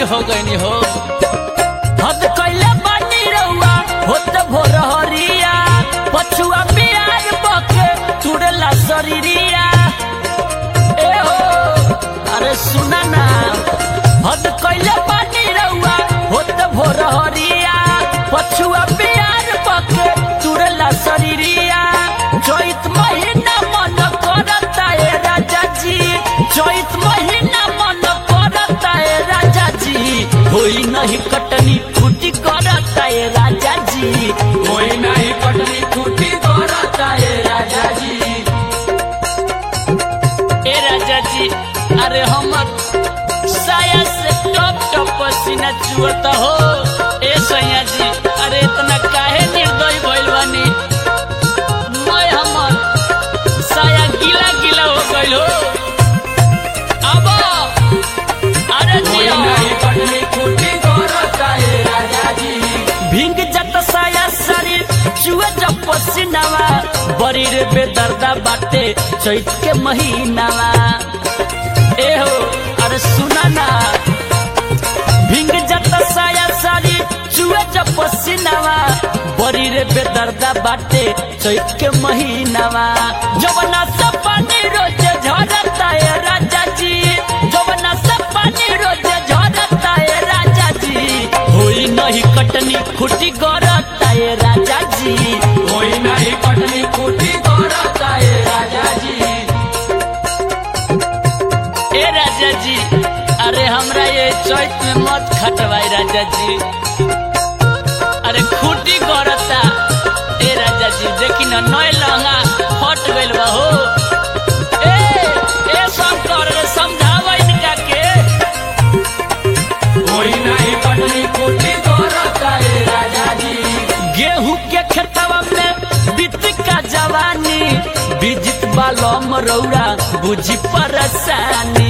हो गई हो हद कैले बानी रउआ होत भोर हरिया पछुआ बियार बके तुड़ला शरीरिया ए हो अरे सुना ना हद कैले बानी रउआ होत भोर हरिया पछुआ बियार बके तुड़ला शरीरिया चैत महीना मन करता ए राजा जी चैत महीना मन करता ए राजा जी होई नहीं कटनी फूटी करता ए राजा जी कोई नहीं पटनी छुट्टी करता है राजा जी ए राजा जी अरे हमर साया से टप टप पसीना चुअता हो ए सैया जी अरे इतना काहे निर्दयी भइल बानी मैं हमर साया गीला गीला हो गइल हो अब अरे कोई जी नहीं पटनी छुट्टी करता है राजा जी भींग जत साया शरीर चुए जब पसीनावा बड़ी रे बेदर्दा बाटे चैत के महीनावा ए हो अरे सुना ना भींग जत साया शरीर चुए जब पसीनावा बड़ी रे बेदर्दा बाटे चैत के महीनावा जवना से पानी रोज झरता है राजा जी जवना से पानी रोज झरता है राजा जी होई नहीं कटनी खुटी गरता है राजा जी कोई नहीं पटनी छुट्टी करता है राजा जी ए राजा जी अरे हमरा ये चैत में मत खटवाई राजा जी अरे खुटी गरता ए राजा जी देखी ना नय लहंगा फट गइल बा हो ए ए शंकर रे समझावा इनका के कोई नहीं पटनी छुट्टी करता है राजा जी गेहूं के खेतवा में बीत का जवानी बिजित बालम रौरा बुझी परेशानी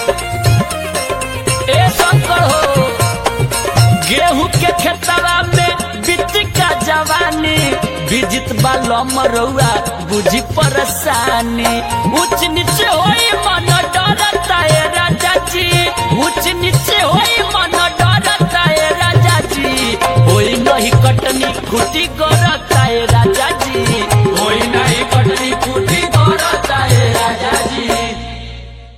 ए शंकर हो गेहूं के खेतवा में बीत का जवानी बिजित बालम रौरा बुझी परेशानी ऊंच नीचे होई मन डरता है राजा जी ऊंच नीचे होई मन डरता है राजा जी होई नहीं कटनी खुटी कर